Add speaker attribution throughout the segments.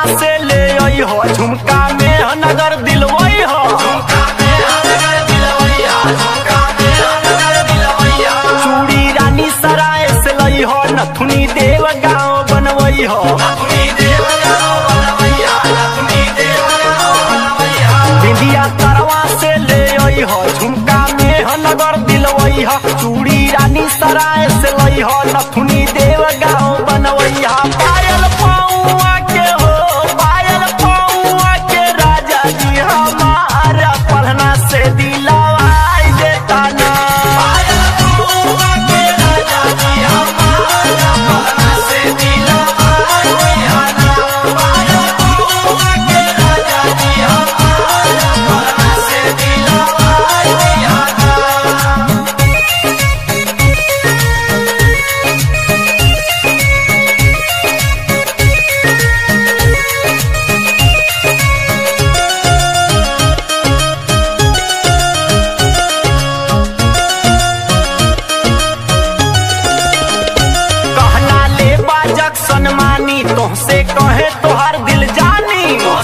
Speaker 1: से ले आई हो झुमका में नगर दिलवई हो चूड़ी रानी सराय से लई हो नथुनी देव गाँव बनवई हो बिंदिया करवा से ले आई हो झुमका में नगर दिलवई हो चूड़ी रानी सराय से लई हो नथुनी देव गाँव बनवई हो पायल पौआ के हो पायल पौआ के राजा जी हमारा पढ़ना से दिलवाई देता ना पायल पौआ के राजा जी हमारा पढ़ना से दिलवाई देता ना पायल पौआ के राजा जी हमारा पढ़ना से दिलवाई देता ना कहना ले बाजक सनमानी तोहसे कहे तोहर दिल जानी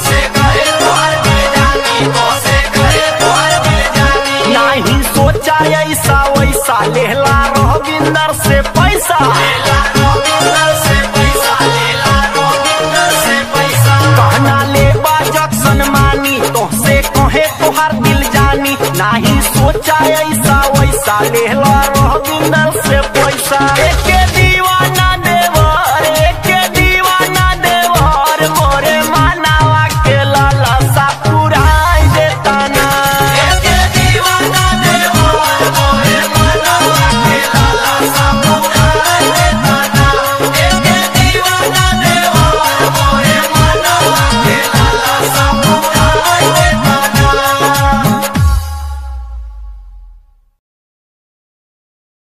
Speaker 1: नहीं सोचा ऐसा वैसा लेहला रविंदर से पैसा कहना ले बाजक सनमानी तोहसे कहे तोहर दिल जानी नहीं सोचा ऐसा वैसा लेहला रविंदर से पैसा